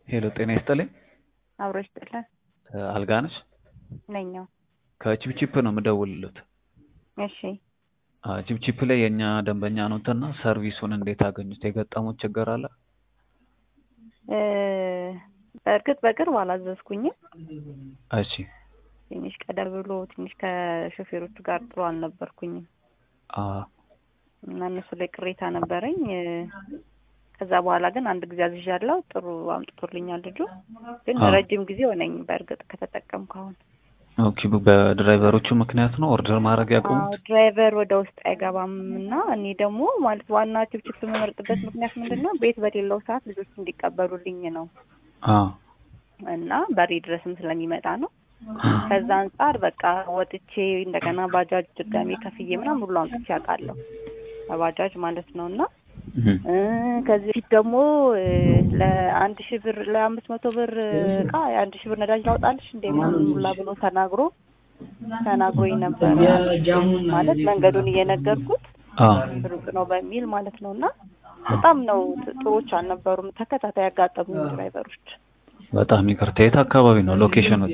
ሄሎ ጤና ይስጥልኝ። አብሮ ይስጥልን። አልጋነሽ ነኛው ከቺፕቺፕ ነው የምደውልልዎት። እሺ አ ቺፕቺፕ ላይ የእኛ ደንበኛ ኖትና ሰርቪሱን እንዴት አገኙት? የገጠሙት ችግር አለ? እ በእርግጥ በቅርብ አላዘዝኩኝም። እሺ ትንሽ ቀደም ብሎ ትንሽ ከሾፌሮቹ ጋር ጥሩ አልነበርኩኝም አ እና እነሱ ላይ ቅሬታ ነበረኝ። እ ከዛ በኋላ ግን አንድ ጊዜ አዝዣለሁ። ጥሩ አምጥቶልኛል ልጁ። ግን አዎ። ረጅም ጊዜ ሆነኝ በእርግጥ ከተጠቀምኩ አሁን። ኦኬ በድራይቨሮቹ ምክንያት ነው ኦርደር ማድረግ አዎ ያቆሙት? ድራይቨር ወደ ውስጥ አይገባም እና እኔ ደግሞ ማለት ዋና ችፕችፕ የምመርጥበት ምክንያት ምንድን ነው? ቤት በሌለው ሰዓት ልጆች እንዲቀበሉልኝ ነው አ እና በሬ ድረስም ስለሚመጣ ነው። ከዛ አንጻር በቃ ወጥቼ እንደገና ባጃጅ ድጋሜ ከፍዬ ምናምን ሁሉ አምጥቼ አውቃለሁ በባጃጅ ማለት ነው እና እህ እ ከዚህ በፊት ደግሞ እ ለአንድ ሺህ ብር ለአምስት መቶ ብር እቃ የአንድ ሺህ ብር ነዳጅ ላውጣልሽ እንደ ምናምን ሁላ ብሎ ተናግሮ ተናግሮኝ ነበረ። ማለት መንገዱን እየነገርኩት አ ሩቅ ነው በሚል ማለት ነው እና በጣም ነው ጥ- ጥሩዎች አልነበሩም። ተከታታይ ያጋጠሙኝ ድራይቨሮች። በጣም ይቅርታ። የት አካባቢ ነው ሎኬሽኑት?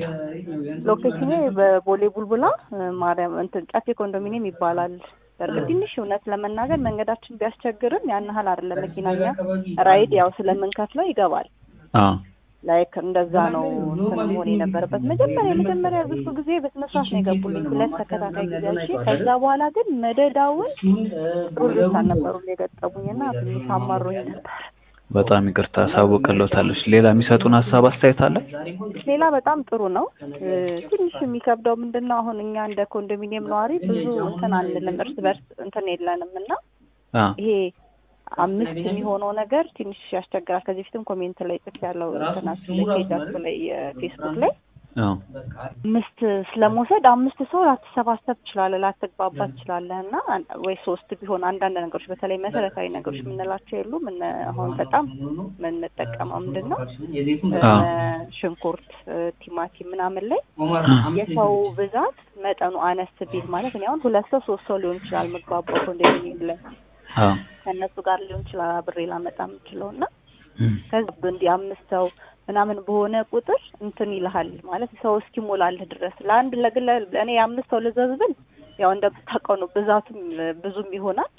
ሎኬሽኔ በቦሌ ቡልቡላ እ ማርያም እንትን ጨፌ ኮንዶሚኒየም ይባላል። በእርግጥ ትንሽ እውነት ለመናገር መንገዳችን ቢያስቸግርም ያን ያህል አይደለም። መኪናኛ ራይድ ያው ስለምንከፍለው ይገባል። አ ላይክ እንደዛ ነው እንትን መሆን የነበረበት። መጀመሪያ የመጀመሪያ ብዙ ጊዜ በስነ ስርዓት ነው የገቡልኝ ሁለት ተከታታይ ጊዜ እሺ። ከዛ በኋላ ግን መደዳውን ጥሩ ልጆች አልነበሩም የገጠሙኝ እና ትንሽ አማሮኝ ነበር። በጣም ይቅርታ አሳውቅልዎታለሁ። ሌላ የሚሰጡን ሀሳብ አስተያየት አለ? ሌላ በጣም ጥሩ ነው። እ ትንሽ የሚከብደው ምንድን ነው አሁን እኛ እንደ ኮንዶሚኒየም ነዋሪ ብዙ እንትን አንልም፣ እርስ በርስ እንትን የለንም እና አ ይሄ አምስት የሚሆነው ነገር ትንሽ ያስቸግራል። ከዚህ በፊትም ኮሜንት ላይ ጽፍ ያለው እንትናችሁ ላይ ፔጃችሁ ላይ ፌስቡክ ላይ አዎ አምስት ስለመውሰድ አምስት ሰው ላትሰባሰብ ትችላለህ፣ ላትግባባ ትችላለህ እና አን- ወይ ሶስት ቢሆን አንዳንድ ነገሮች በተለይ መሰረታዊ ነገሮች የምንላቸው የሉም። እነ አሁን በጣም የምንጠቀመው ምንድን ነው እ አዎ። ሽንኩርት፣ እ ቲማቲም ምናምን ላይ የሰው ብዛት መጠኑ አነስ ቢል ማለት እኔ አሁን ሁለት ሰው ሶስት ሰው ሊሆን ይችላል ምግባባው ኮንዶሚኒየም ላይ አዎ ከእነሱ ጋር ሊሆን ይችላል አብሬ ላመጣ የምችለው እና እም ከዚህ እንዲህ አምስት ሰው ምናምን በሆነ ቁጥር እንትን ይልሃል ማለት ሰው እስኪሞላልህ ድረስ ለአንድ ለግለ እኔ የአምስት ሰው ልዘዝ ብል ያው እንደምታውቀው ነው ብዛቱም እ ብዙም ይሆናል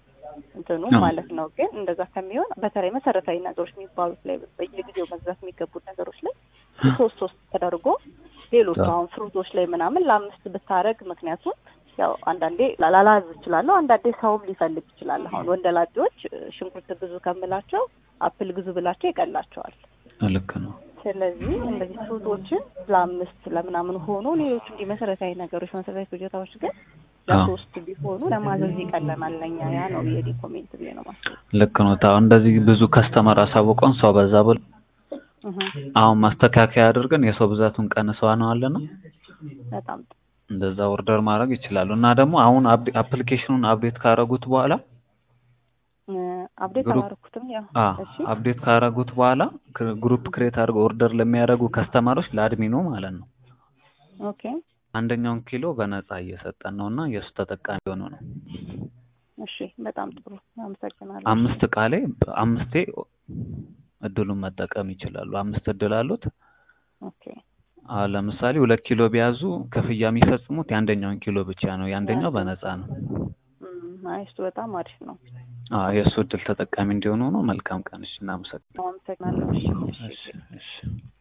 እንትኑ አዎ። ማለት ነው። ግን እንደዛ ከሚሆን በተለይ መሰረታዊ ነገሮች የሚባሉት ላይ በየጊዜው መግዛት የሚገቡት ነገሮች ላይ ሶስት ሶስት ተደርጎ ሌሎቹ አዎ። አሁን ፍሩቶች ላይ ምናምን ለአምስት ብታረግ ምክንያቱም ያው አንዳንዴ ላላዝ እችላለሁ፣ አንዳንዴ ሰውም ሊፈልግ ይችላል። አሁን ወንደላጤዎች እ ሽንኩርት ግዙ ከምላቸው አፕል ግዙ ብላቸው ይቀላቸዋል። ልክ ነው። ስለዚህ እንደዚህ ፍሩቶችን ለአምስት ለምናምን ሆኖ ሌሎቹ እንዲህ መሰረታዊ ነገሮች መሰረታዊ ፍጆታዎች ግን ለሶስት ቢሆኑ ለማዘዝ ይቀለናል ለኛ። ያ ነው የዲ ኮሜንት ብዬ ነው ማስበው። ልክ ነው። አሁን እንደዚህ ብዙ ከስተመር አሳውቀን ሰው በዛ ብሎ እህ አሁን ማስተካከያ አድርገን የሰው ብዛቱን ቀንሰዋነዋልና በጣም ጥሩ። እንደዛ ኦርደር ማድረግ ይችላሉ። እና ደግሞ አሁን አፕ- አፕሊኬሽኑን አፕዴት ካረጉት በኋላ እ አፕዴት ግሩፕ- አላደረኩትም። ያው አ እሺ አፕዴት ካረጉት በኋላ ክ- ግሩፕ ክሬት አድርገው ኦርደር ለሚያደርጉ ከስተመሮች ለአድሚኑ ማለት ነው ኦኬ አንደኛውን ኪሎ በነፃ እየሰጠን ነው እና የእሱ ተጠቃሚ የሆኑ ነው። እሺ በጣም ጥሩ አመሰግናለሁ። አምስት እቃ ላይ አምስቴ እድሉን መጠቀም ይችላሉ። አምስት እድል አሉት። ኦኬ አሁን ለምሳሌ ሁለት ኪሎ ቢያዙ ክፍያ የሚፈጽሙት የአንደኛውን ኪሎ ብቻ ነው። የአንደኛው በነፃ ነው። እም አይ እሱ በጣም አሪፍ ነው። አዎ የእሱ እድል ተጠቃሚ እንዲሆኑ ነው። መልካም ቀን። እሺ፣ እናመሰግናለን። አመሰግናለሁ። እሺ እሺ እሺ እሺ